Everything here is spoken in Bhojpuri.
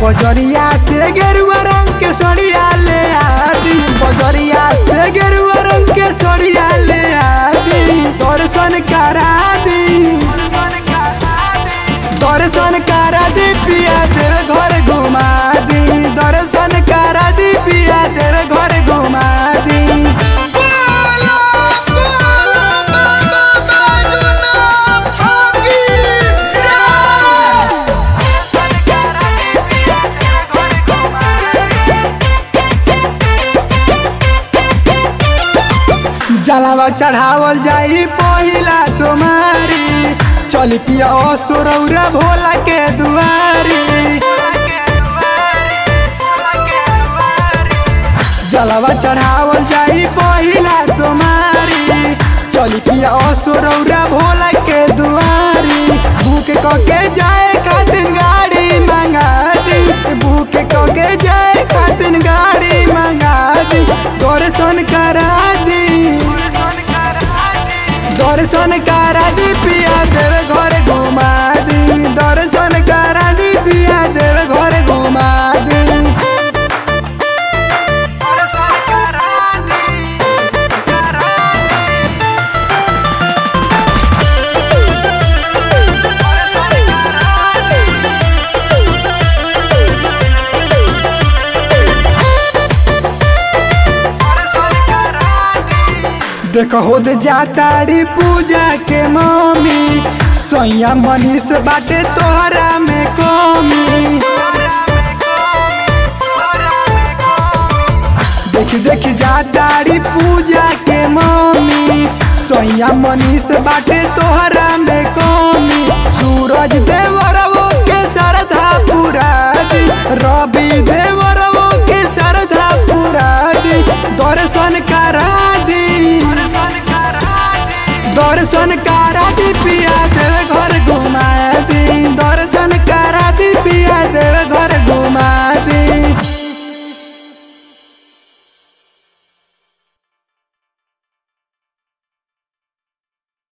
बजरिया से गेरुआ रंग के सड़िया ले आदी बजरिया से गेरुआ रंग के सड़िया ले आदी दर्शन करा दी दर्शन करा दी पिया तेरे घर घुमा दी दर्शन करा दी पिया तेरे घर घुमा दी बोलो बोलो बाबा बैजनाथ की जय जलावा चढ़ावल जाई पहिला सोमारी चल पिया सुरौरा भोला के दुआरी जलावा चढ़ावल जाई पहिला सोमारी चल पिया सुरौरा भोला के दुआरी भूख कके जाए खातिर गाड़ी मंगा दी भूख कके जाए खातिर गाड़ी मंगा दी दर्शन करा दी दर्शन करा दी पिया देव घर घुमा दी दर्शन करा दी पिया देव घर घुमा दी दर्शन करा दी करा दी दर्शन करा दी देख हो दे जातारी पूजा के मम्मी सैया मनीष बाटे तोहरा में कमी देख देख जातारी पूजा के मम्मी सैया मनीष बाटे तोहरा में कमी